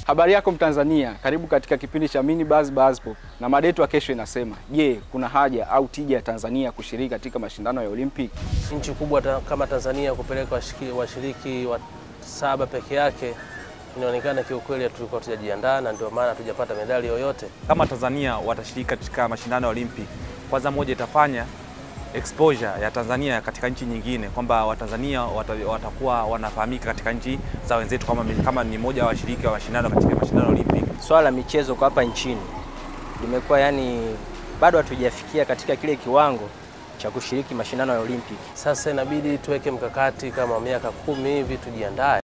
Habari yako Mtanzania, karibu katika kipindi cha Mini Buzz Buzz Pop, na mada yetu ya kesho inasema, je, kuna haja au tija ya Tanzania kushiriki katika mashindano ya Olympic? Nchi kubwa ta, kama Tanzania kupeleka washiki- washiriki wa saba peke yake inaonekana kiukweli tulikuwa tujajiandaa na ndio maana hatujapata medali yoyote. Kama Tanzania watashiriki katika mashindano ya Olympic, kwanza moja itafanya exposure ya Tanzania katika nchi nyingine, kwamba Watanzania wata- watakuwa wanafahamika katika nchi za wenzetu kama, kama ni moja wa washiriki wa mashindano katika mashindano ya Olympic. Swala la michezo kwa hapa nchini limekuwa yani, bado hatujafikia katika kile kiwango cha kushiriki mashindano ya Olympic. Sasa inabidi tuweke mkakati kama miaka kumi hivi tujiandae.